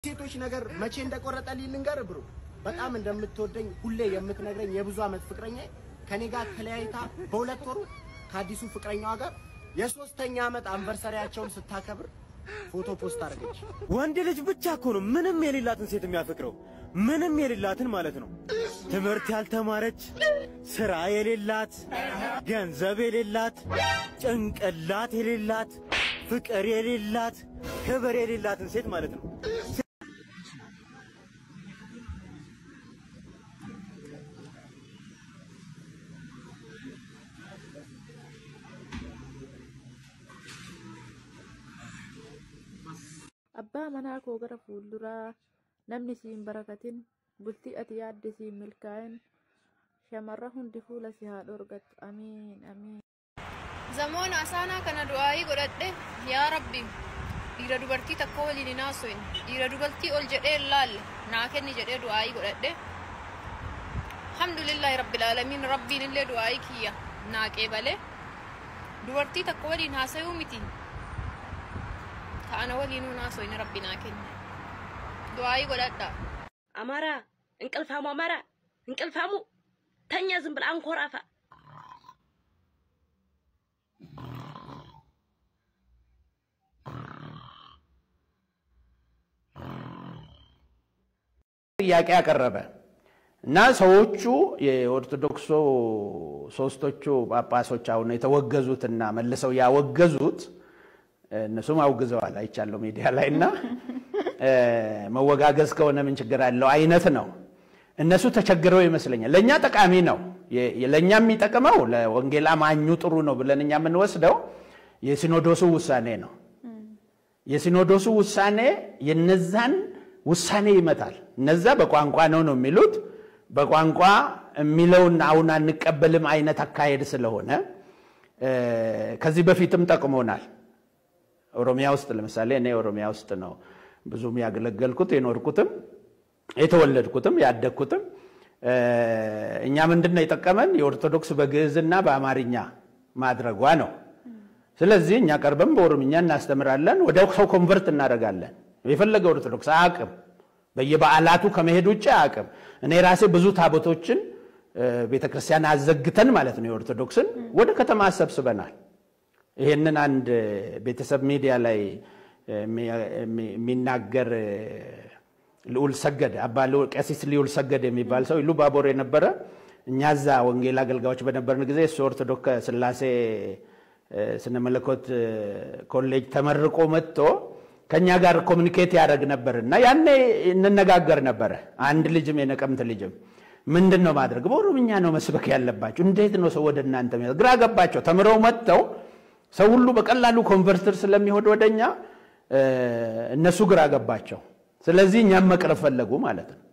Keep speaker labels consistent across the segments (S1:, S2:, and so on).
S1: ሴቶች ነገር መቼ እንደቆረጠልኝ ልንገርህ ብሮ። በጣም እንደምትወደኝ ሁሌ የምትነግረኝ የብዙ ዓመት ፍቅረኛ ከኔ ጋር ተለያይታ በሁለት ወሩ ከአዲሱ ፍቅረኛዋ ጋር የሶስተኛ ዓመት አንቨርሰሪያቸውን ስታከብር ፎቶ ፖስት አደረገች።
S2: ወንድ ልጅ ብቻ እኮ ነው ምንም የሌላትን ሴት የሚያፈቅረው። ምንም የሌላትን ማለት ነው። ትምህርት ያልተማረች፣ ስራ የሌላት፣ ገንዘብ የሌላት፣ ጭንቅላት የሌላት፣ ፍቅር የሌላት፣ ክብር የሌላትን ሴት ማለት ነው።
S3: Abbaa manaa koo gara fuulduraa namni siin barakatin bultii ati yaadde siin milkaa'in shamarra hundi fuula si haa dhorgattu amiin amiin.
S4: Zamoona asaanaa kana du'aayii godhadhe yaa rabbi dhiira dubartii takka waliin hin haasofne dhiira dubartii ol jedhee hin laalle naa kenni jedhee du'aayii godhadhe alhamdulillahi rabbil aalamiin rabbiin illee du'aayii kiyya naa qeebale dubartii takka waliin haasayuu miti ta'ana waliin hin haasofne rabbi naa kenni du'aayii godhadha.
S5: አማራ እንቅልፋሙ አማራ እንቅልፋሙ ተኛ ዝም ብላ አንኮራፋ
S6: ጥያቄ ያቀረበ እና ሰዎቹ የኦርቶዶክሱ ሶስቶቹ ጳጳሶች አሁን የተወገዙትና መልሰው ያወገዙት እነሱም አውግዘዋል አይቻለሁ ሚዲያ ላይ እና መወጋገዝ ከሆነ ምን ችግር አለው አይነት ነው። እነሱ ተቸግረው ይመስለኛል። ለእኛ ጠቃሚ ነው። ለእኛ የሚጠቅመው ለወንጌል አማኙ ጥሩ ነው ብለን እኛ የምንወስደው የሲኖዶሱ ውሳኔ ነው። የሲኖዶሱ ውሳኔ የነዛን ውሳኔ ይመታል። እነዛ በቋንቋ ነው ነው የሚሉት በቋንቋ የሚለውን አሁን አንቀበልም አይነት አካሄድ ስለሆነ ከዚህ በፊትም ጠቅሞናል። ኦሮሚያ ውስጥ ለምሳሌ እኔ ኦሮሚያ ውስጥ ነው ብዙም ያገለገልኩት የኖርኩትም የተወለድኩትም ያደግኩትም። እኛ ምንድን ነው የጠቀመን የኦርቶዶክስ በግዕዝና በአማርኛ ማድረጓ ነው። ስለዚህ እኛ ቀርበን በኦሮምኛ እናስተምራለን፣ ወደ ሰው ኮንቨርት እናደርጋለን። የፈለገ ኦርቶዶክስ አያውቅም። በየበዓላቱ ከመሄድ ውጭ አያውቅም። እኔ ራሴ ብዙ ታቦቶችን ቤተክርስቲያን አዘግተን ማለት ነው የኦርቶዶክስን ወደ ከተማ አሰብስበናል። ይሄንን አንድ ቤተሰብ ሚዲያ ላይ የሚናገር ልዑል ሰገድ አባ ቀሲስ ልዑል ሰገድ የሚባል ሰው ኢሉ ባቦር የነበረ እኛ እዛ ወንጌል አገልጋዮች በነበርን ጊዜ እሱ ኦርቶዶክስ ስላሴ ስነ መለኮት ኮሌጅ ተመርቆ መጥቶ ከእኛ ጋር ኮሚኒኬት ያደረግ ነበር እና ያኔ እንነጋገር ነበረ። አንድ ልጅም የነቀምት ልጅም ምንድን ነው ማድረግ በኦሮምኛ ነው መስበክ ያለባቸው፣ እንዴት ነው ሰው ወደ እናንተ ግራ ገባቸው። ተምረው መጥተው ሰው ሁሉ በቀላሉ ኮንቨርተር ስለሚሆን ወደኛ እነሱ ግራ ገባቸው። ስለዚህ እኛም መቅረብ ፈለጉ ማለት ነው።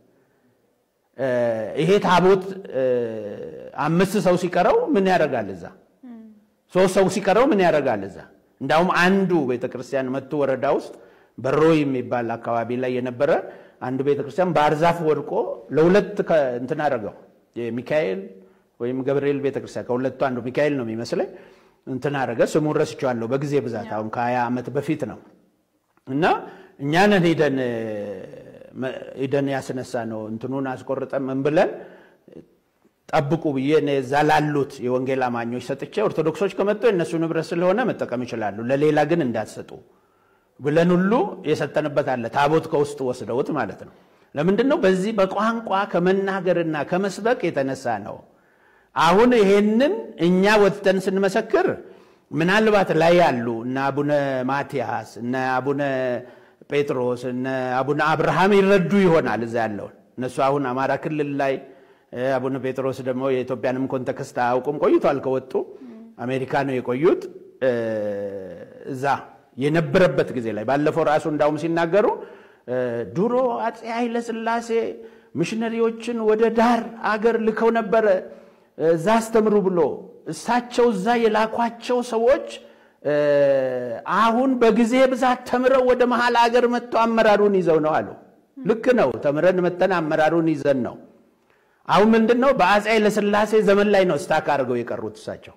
S6: ይሄ ታቦት አምስት ሰው ሲቀረው ምን ያደርጋል እዛ? ሶስት ሰው ሲቀረው ምን ያደርጋል እዛ? እንዳውም አንዱ ቤተክርስቲያን መቱ ወረዳ ውስጥ በሮ የሚባል አካባቢ ላይ የነበረ አንዱ ቤተክርስቲያን ባህር ዛፍ ወድቆ ለሁለት እንትን አደረገው። የሚካኤል ወይም ገብርኤል ቤተክርስቲያን ከሁለቱ አንዱ ሚካኤል ነው የሚመስለኝ እንትን አደረገ። ስሙን ረስቼዋለሁ በጊዜ ብዛት አሁን ከሀያ ዓመት በፊት ነው። እና እኛንን ሄደን ሄደን ያስነሳ ነው እንትኑን አስቆርጠን ምን ብለን ጠብቁ ብዬ እኔ እዛ ላሉት የወንጌል አማኞች ሰጥቼ ኦርቶዶክሶች ከመጡ የእነሱ ንብረት ስለሆነ መጠቀም ይችላሉ፣ ለሌላ ግን እንዳትሰጡ ብለን ሁሉ የሰጠንበት አለ። ታቦት ከውስጥ ወስደውት ማለት ነው። ለምንድን ነው? በዚህ በቋንቋ ከመናገርና ከመስበክ የተነሳ ነው። አሁን ይሄንን እኛ ወጥተን ስንመሰክር ምናልባት ላይ ያሉ እነ አቡነ ማትያስ እነ አቡነ ጴጥሮስ እነ አቡነ አብርሃም ይረዱ ይሆናል እዛ ያለውን እነሱ አሁን አማራ ክልል ላይ አቡነ ጴጥሮስ ደግሞ የኢትዮጵያንም ኮንቴክስት አያውቁም። ቆይቷል ከወጡ አሜሪካ ነው የቆዩት። እዛ የነበረበት ጊዜ ላይ ባለፈው ራሱ እንዳውም ሲናገሩ ድሮ አፄ ኃይለ ሥላሴ ሚሽነሪዎችን ወደ ዳር አገር ልከው ነበረ እዛ አስተምሩ ብሎ እሳቸው እዛ የላኳቸው ሰዎች አሁን በጊዜ ብዛት ተምረው ወደ መሀል አገር መጥተው አመራሩን ይዘው ነው አሉ። ልክ ነው። ተምረን መተን አመራሩን ይዘን ነው። አሁን ምንድን ነው በአፄ ኃይለሥላሴ ዘመን ላይ ነው ስታክ አድርገው የቀሩት። እሳቸው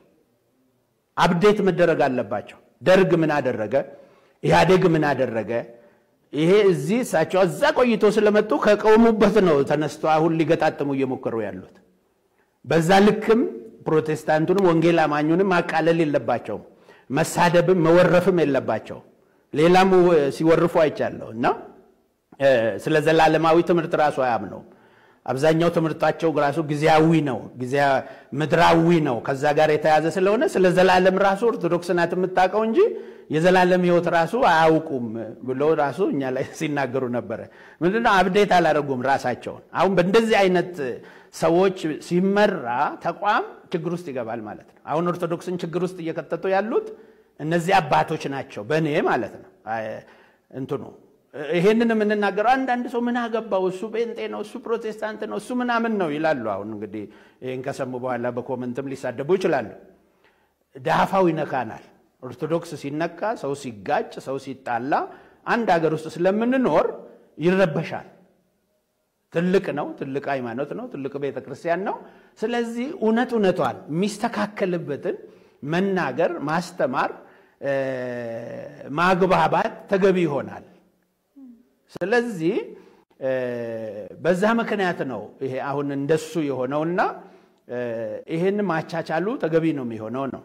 S6: አብዴት መደረግ አለባቸው። ደርግ ምን አደረገ? ኢህአዴግ ምን አደረገ? ይሄ እዚህ እሳቸው እዛ ቆይቶ ስለመጡ ከቆሙበት ነው ተነስቶ አሁን ሊገጣጥሙ እየሞከሩ ያሉት። በዛ ልክም ፕሮቴስታንቱንም ወንጌል አማኙንም ማቃለል የለባቸውም። መሳደብም መወረፍም የለባቸው። ሌላም ሲወርፉ አይቻለሁ እና ስለ ዘላለማዊ ትምህርት ራሱ አያምነውም። አብዛኛው ትምህርታቸው ራሱ ጊዜያዊ ነው፣ ምድራዊ ነው። ከዛ ጋር የተያዘ ስለሆነ ስለ ዘላለም ራሱ ኦርቶዶክስ ናት የምታውቀው እንጂ የዘላለም ሕይወት ራሱ አያውቁም ብሎ ራሱ እኛ ላይ ሲናገሩ ነበረ። ምንድነው አብዴት አላደረጉም ራሳቸውን። አሁን በእንደዚህ አይነት ሰዎች ሲመራ ተቋም ችግር ውስጥ ይገባል ማለት ነው። አሁን ኦርቶዶክስን ችግር ውስጥ እየከተቱ ያሉት እነዚህ አባቶች ናቸው፣ በእኔ ማለት ነው እንትኑ ይሄንን የምንናገረው አንዳንድ ሰው ምን አገባው እሱ ጴንጤ ነው እሱ ፕሮቴስታንት ነው እሱ ምናምን ነው ይላሉ። አሁን እንግዲህ ይህን ከሰሙ በኋላ በኮመንትም ሊሳደቡ ይችላሉ። ዳፋው ይነካናል። ኦርቶዶክስ ሲነካ፣ ሰው ሲጋጭ፣ ሰው ሲጣላ አንድ ሀገር ውስጥ ስለምንኖር ይረበሻል። ትልቅ ነው፣ ትልቅ ሃይማኖት ነው፣ ትልቅ ቤተ ክርስቲያን ነው። ስለዚህ እውነት እውነቷን የሚስተካከልበትን መናገር፣ ማስተማር፣ ማግባባት ተገቢ ይሆናል። ስለዚህ በዛ ምክንያት ነው ይሄ አሁን እንደሱ የሆነውና ይሄን ማቻቻሉ ተገቢ ነው የሚሆነው ነው።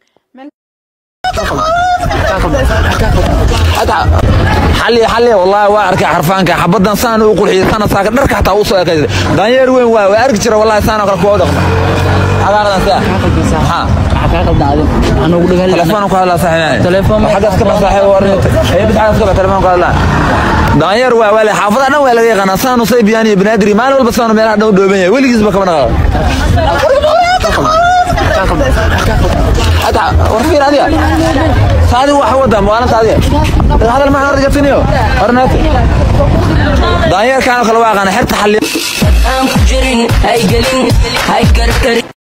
S7: xalli xalli wallahi waa arkay xarfaanka xabadan saan u qurxiyay sana saaka dharka xataa u soo ekay daanyeer weyn waa waa arki jira wallahi saan oo kale kuwa dhaqma cagaaradan saa ha telefoon ku hadlaa saaxiibay telefoon xagaas ka saaxiib warin ay bid xagaas ka telefoon ku hadlaa daanyeer waa wale xaafada dhan waa laga yaqaanaa saan u say biyaan iyo banaadir maalin walba saan meelaha dhow dhooban yahay weligiisba kama dhaqaaqo حتى ورفين هذه هذه واحد ودا موانا هذه هذا المعنى رجعتني ورناتي داير كانوا خلوا غانا حتى حل
S8: aan ku jirin hay gelin hay karkarin